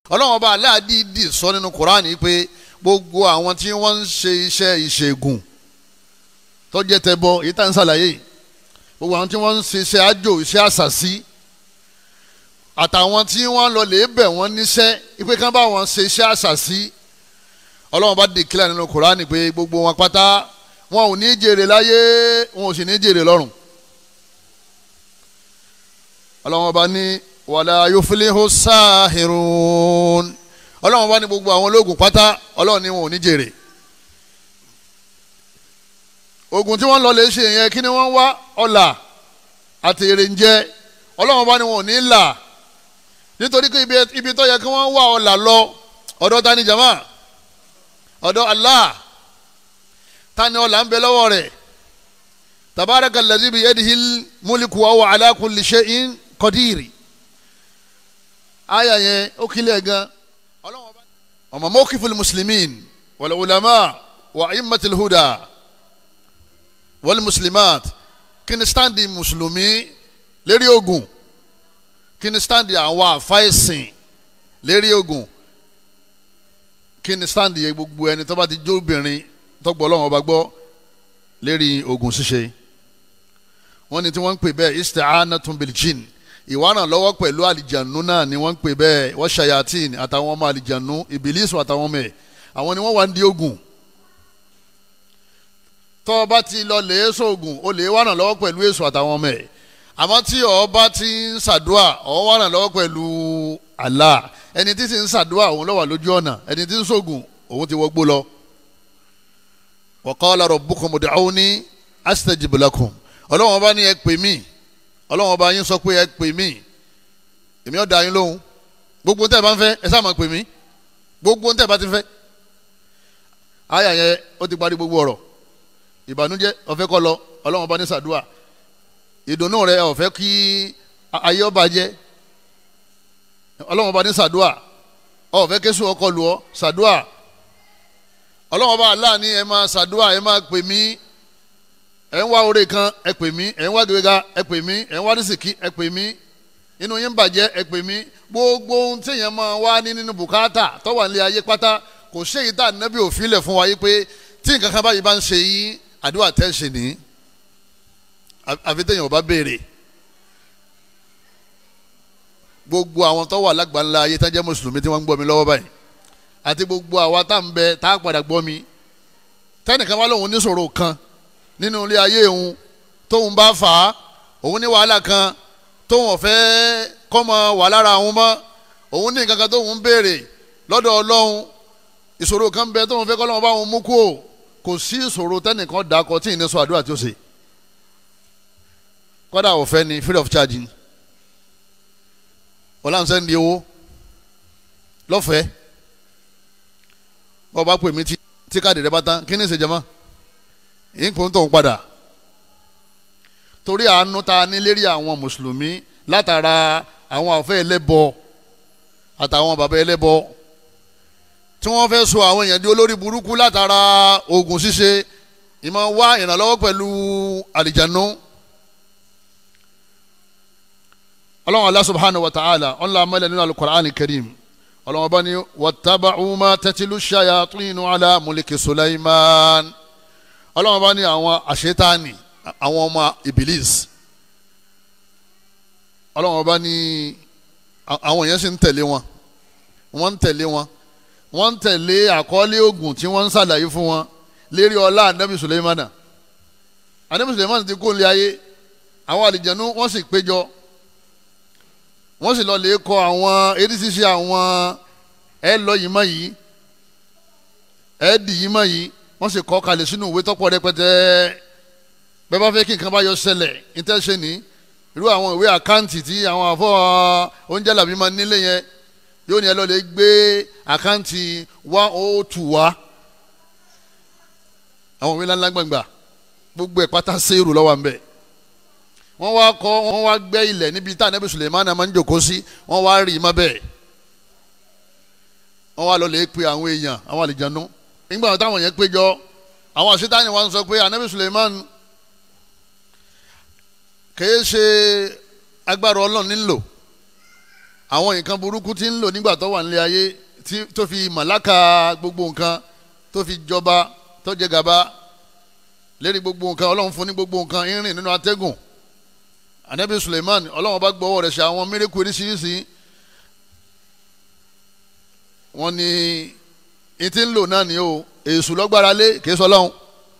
ọlọ́run ọba aláàdìdì sọ nínú kuraani pé gbogbo àwọn tí wọ́n ń ṣe iṣẹ́ ìṣègùn tó jẹ́ tẹbọ èyí tá à ń ṣàlàyé gbogbo àwọn tí wọ́n ń ṣe iṣẹ́ àjò iṣẹ́ àṣàṣì àtàwọn tí wọ́n lọ lè bẹ̀ wọ́n níṣẹ́ ipe kan bá wọn ṣe iṣẹ́ àṣàṣì ọlọ́run bá dèkílà nínú kuraani pé gbogbo wọn pátá wọn ò ní jèrè láyé wọn ò sì ní jèrè lọ́run ọlọ́run ọba ní wàlá yuflihu sáhìrún ọlọ́run bá ní gbogbo àwọn ológun pátá ọlọ́run ní wọn ò ní jèrè ogun tí wọ́n lọ lè ṣe yẹn kí ni wọ́n wá ọ̀là àti èrè ń jẹ ọlọ́run bá ní wọn ò ní là nítorí pé ibi tó yẹ kí wọ́n wá ọ̀là lọ ọ̀dọ̀ ta ni jama ọ̀dọ̀ Allah ta ni ọ̀là ń bẹ lọ́wọ́ rẹ̀ tabaraka allazi biyadihil mulku wa huwa ala kulli shay'in qadir aya yẹn ó kílẹ̀ gan ọmọ mawqifil muslimin wal ulama wa immatil huda wal muslimat kí ni standi mùsùlùmí lérí ogun kí ni standi àwọn àfáìsìn lérí ogun kí ni standi yẹ gbogbo ẹni tó bá ti jó obìnrin tó gbọ́ Ọlọ́run ọba gbọ́ lérí ogun ṣíṣe wọ́n ní tí wọ́n ń pè bẹ́ẹ̀ isti'anatun bil jinn ìwárán lọ́wọ́ pẹ̀lú àlìjànú náà ni wọ́n ń pè bẹ́ẹ̀ wọ́n ṣayatin àtàwọn ọmọ àlìjànú ìbílísù àtàwọn ọmọ ẹ̀ àwọn ni wọ́n wà ń di ogun tọ́ ọ bá ti lọ lè èso ogun o lè wárán lọ́wọ́ pẹ̀lú èso àtàwọn ọmọ ẹ̀ àmọ́ tí ọ bá ti ń ṣàdúà ọ wárán lọ́wọ́ pẹ̀lú Allah ẹni tí ti ń ṣàdúà òun ló wà lójú ọ̀nà ẹni tí ń ṣògùn òun ti wọgbó lọ. wa qala rabbukum ud'uni astajib lakum ọlọ́wọ́n bá ní ẹ pè mí ọlọ́wọ́n bá yín sọ pé ẹ pè mí èmi ọ̀ dá yín lóhùn gbogbo tẹ́ ẹ bá ń fẹ́ ẹ sáà máa pè mí gbogbo tẹ́ ẹ bá ti fẹ́ àyà yẹn ó ti parí gbogbo ọ̀rọ̀ ìbànújẹ́ ọ̀fẹ́ kọ́ lọ ọlọ́wọ́n bá ní sàdúà ìdùnnú rẹ ọ̀fẹ́ kí ayé ọba jẹ́ ọlọ́wọ́n bá ní sàdúà ọ̀fẹ́ késù ọkọ lù ọ́ sàdúà ọlọ́wọ́n bá aláàní ẹ máa sàdúà ẹ máa pè mí ẹ ń wá oore kan ẹ pè mí ẹ ń wá gbéga ẹ pè mí ẹ ń wá rísìkí ẹ pè mí inú yín bàjẹ́ ẹ pè mí gbogbo ohun téèyàn máa wá ní nínú bùkátà tó wà nílé ayé pátá kò séyìí tá ànábì òfin lẹ̀ fún wa yìí pé tí nǹkan kan báyìí bá ń ṣe yín àdúrà tẹ́ ṣe ní àfi téèyàn ò bá béèrè gbogbo àwọn tó wà lágbàńlá ayé tá jẹ́ mùsùlùmí tí wọ́n ń gbọ́ mi lọ́wọ́ báyìí àti gbogbo àwa tá ń bẹ tá a padà gbọ́ mi tẹ́nìkan wá lóun níṣòro kan nínú ilé ayé òun tóun bá fà á òun ní wàhálà kan tóun ọ̀fẹ́ kọ́mọ wà lára òun mọ́ òun ní nǹkan kan tóun ń béèrè lọ́dọ̀ ọlọ́run ìṣòro kan bẹ tóun fẹ́ kọ́lọ́run bá òun mú kú o kò sí ìṣòro tẹ́nìkan dàkọ tí ì ní sọ àdúrà tí ó ṣe kọ́dà ọ̀fẹ́ ni free of charge ni ọ̀làǹsẹ̀ ń di owó lọ́fẹ̀ẹ́ bọ́ọ̀ bá pè mí tí káàdì rẹ bá tán kí ni ìṣèjọba yìí kò ń tó ń padà torí àánú ta ní lérí àwọn mùsùlùmí látara àwọn àfẹ́ ẹlẹ́bọ àtàwọn bàbá ẹlẹ́bọ tí wọ́n fẹ́ so àwọn èèyàn di olórí burúkú látara oògùn ṣíṣe ìmọ̀ wá ìrànlọ́wọ́ pẹ̀lú àlìjánu ọlọ́run Allah subhanahu wa ta'ala ọ̀nla amẹ́lẹ̀ nínú al-Qur'an al-Karim ọlọ́run bá ní wattaba'u ma tatlu shayatinu ala mulki Sulaiman ọlọ́run bá ní àwọn àṣetáàní àwọn ọmọ ibilis ọlọ́run bá ní àwọn èèyàn sì ń tẹ̀lé wọn wọ́n ń tẹ̀lé wọn wọ́n ń tẹ̀lé àkọọ́lẹ̀ oògùn tí wọ́n ń ṣàlàyé fún wọn lérí ọlá anabi suleimana anabi suleimana ti kó lé ayé àwọn àlìjẹnu wọ́n sì péjọ wọ́n sì lọ lè kọ àwọn eréṣiṣẹ àwọn ẹ lọ yìí mọ yìí ẹ dì yìí mọ yìí wọ́n sì kọ kalẹ̀ sínú ìwé tọ́pọ̀ rẹpẹtẹ bẹ́ẹ̀ bá fẹ́ kí nǹkan bá yọ ṣẹlẹ̀ ìtẹsẹ ní irú àwọn ìwé àkáǹtì tí àwọn àfọ oúnjẹ làbí máa nílé yẹn yóò ní ẹ lọ lè gbé àkáǹtì one oh two wá àwọn òwe ńláńlá gbàngbà gbogbo ẹ̀ pátá séèrù lọ́wọ́ à ń bẹ̀ wọ́n wá kọ́ wọ́n wá gbẹ́ ilẹ̀ níbi tá ànábì Suleiman máa ń jòkó sí wọ́n wá rí i má bẹ́ẹ̀ wọ́n wá lọ lè pe àwọn èèyàn àwọn àlìjánu nígbà táwọn yẹn péjọ àwọn àṣetáni wa ń sọ pé ànábì Suleiman kìí ṣe agbára ọlọ́run nílò àwọn nǹkan burúkú tí ń lò nígbà tó wà nílé ayé tó fi màláka gbogbo nǹkan tó fi jọba tó jẹ gàba lérí gbogbo nǹkan ọlọ́run fún ní gbogbo nǹkan irin nínú atẹ́gùn anabi suleiman ọlọ́run bá gbọ́wọ́ rẹ̀ ṣe àwọn mírèkù oríṣiríṣi wọ́n ní ìtí ń lò náà ni o èṣù lọ́gbára lé kìí sọ lọ́hùn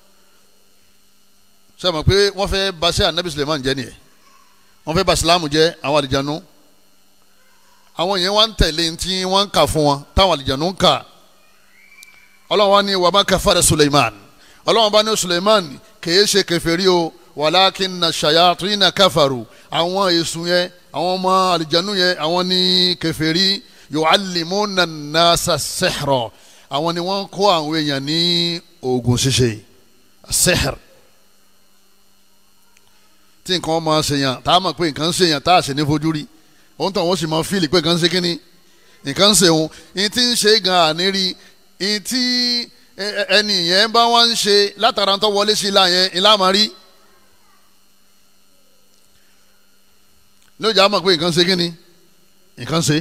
ṣe mọ̀ pé wọ́n fẹ́ baṣẹ́ anabi suleiman jẹ́ nìyẹn wọ́n fẹ́ ba silamu jẹ́ àwọn àlìjánu àwọn yẹn wọ́n ń tẹ̀lé tí wọ́n ń kà fún wọn táwọn àlìjánu ń kà ọlọ́run wa ní wàmà kafara suleiman ọlọ́run bá ní suleiman kìí ṣe kèfèrí o walakinna shayatina kafaru àwọn èṣù yẹn àwọn ọmọ àlìjánu yẹn àwọn ní kèfèrí yu'allimuna an-nasa sihra àwọn ni wọ́n kọ́ àwọn èèyàn ní oògùn ṣíṣe sihr tí nǹkan máa ṣèyàn tá a mọ̀ pé nǹkan ń ṣèyàn tá a sì ní fojú rí òun tó àwọn sì máa fíìlì pé nǹkan ń ṣe kínní nǹkan ń ṣe òun ní tí ń ṣe gan àní rí ní tí ẹni yẹn bá wá ń ṣe látara tó wọlé sí ilá yẹn ilá máa rí lójà á mọ̀ pé nǹkan ń ṣe kínní nǹkan ń ṣe.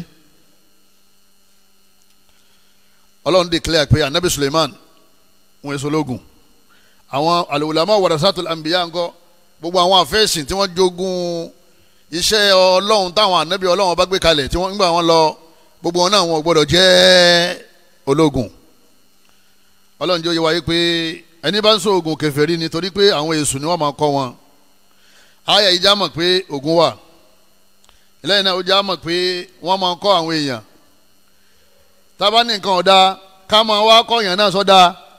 ọlọ́run declare pé anabi suleiman wọn èso lógun àwọn al-ulama warasatul anbiya ńkọ́ gbogbo àwọn àfẹ́sìn tí wọ́n jogún iṣẹ́ ọlọ́run táwọn anabi ọlọ́run bá gbé kalẹ̀ tí wọ́n ń gbà wọ́n lọ gbogbo wọn náà wọn ò gbọ́dọ̀ jẹ́ ológun ọlọ́run jẹ́ oyè wáyé pé ẹni bá ń sọ ogun kèfèrí ni torí pé àwọn èṣù ni wọ́n máa kọ́ wọn àyà ìjà mọ̀ pé ogun wà lẹ́yìn náà ó já mọ̀ pé wọ́n máa kọ́ àwọn èèyàn tábà ní nǹkan ọ̀dà ká máa wá kọ́yàn náà sọ́dà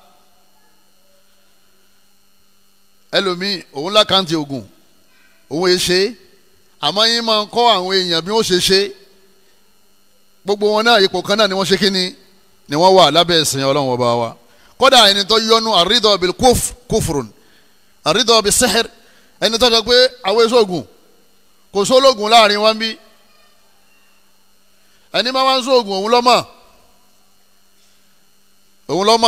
ẹlòmíì òun lákàntì ogun òun è ṣe àmọ́ yín máa ń kọ́ àwọn èèyàn bí wọ́n ṣe ṣe gbogbo wọn náà ipò kan náà ni wọ́n ṣe kíni ni wọ́n wà lábẹ́ ẹ̀sìn ọlọ́run ọba wa kódà ẹni tó yọnu àrídọ̀ bil kufrun àrídọ̀ bil sihr ẹni tó sọ pé àwọn èso ogun kò sólógun láàrin wọn bí ẹni máa wá ń sóògùn òun lọ́mọ òun lọ́mọ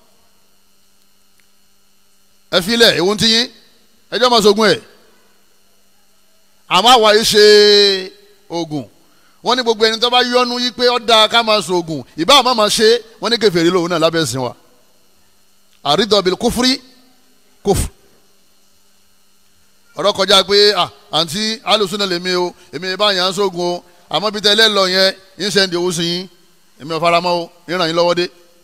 ẹ filẹ̀ ewu ti yín ẹjọ́ máa sógun ẹ̀ àmọ́ àwa yìí ṣe oògùn wọ́n ní gbogbo ẹni tó bá yọnu yí pé ó dáa ká máa sóògùn ìbá àmọ́ máa ṣe wọ́n ní kèfèrí lòun náà lábẹ́ ẹ̀sìn wa àrídọ̀bìl kófúrí kófù ọ̀rọ̀ kọjá pé àǹtí alùsùn náà lèmi o èmi bá yàn án sóògùn o àmọ́ bí tẹ́lẹ̀ lọ yẹn yín sẹ́ndì owó sí yín èmi ò faramọ́ o yín ràn yín lọ́wọ́ dé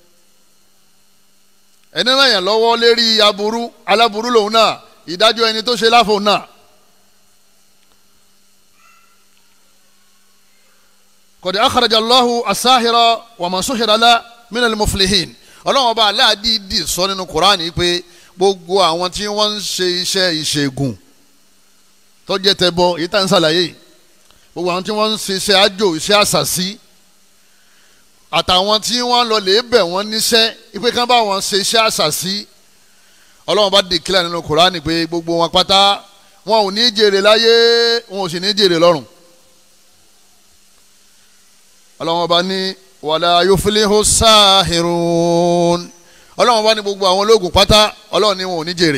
ẹni ràn yàn lọ́wọ́ lérí aburú aláburú lòun náà ìdájọ́ ẹni tó ṣe láfò náà. kọ̀dé akhraja Allahu as-sahira wa man suhira la min al-muflihin ọlọ́run ọba aláàdìdì sọ nínú kuraani pé gbogbo àwọn tí wọ́n ń ṣe iṣẹ́ ìṣègùn tó jẹ́ tẹbọ èyí tá ń ṣàlàyé yìí gbogbo àwọn tí wọ́n ń ṣe iṣẹ́ àjò iṣẹ́ àṣàṣì àtàwọn tí wọ́n lọ lè bẹ̀ wọ́n níṣẹ́ ipe kan bá wọn ṣe iṣẹ́ àṣàṣì ọlọ́run bá dèkílẹ̀ nínú kuraani pé gbogbo wọn pátá wọn ò ní jèrè láyé wọn ò sì ní jèrè lọ́run ọlọ́run bá ní wàlá yuflihu sáhìrún ọlọ́run bá ní gbogbo àwọn ológun pátá ọlọ́run ní wọn ò ní jèrè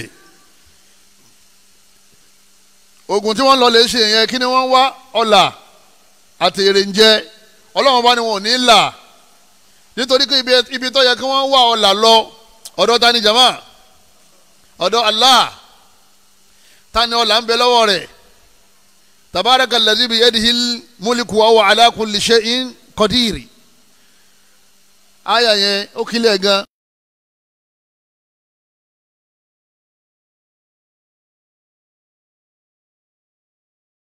ogun tí wọ́n lọ lè ṣe yẹn kí ni wọ́n wá ọ̀là àti èrè ń jẹ ọlọ́run bá ní wọn ò ní là nítorí pé ibi tó yẹ kí wọ́n wá ọ̀là lọ ọ̀dọ̀ ta ni jama ọ̀dọ̀ Allah ta ni ọ̀là ń bẹ lọ́wọ́ rẹ̀ tabaraka allazi bi yadihil mulku wa huwa ala kulli shay'in qadir aya yẹn ó kílẹ̀ gan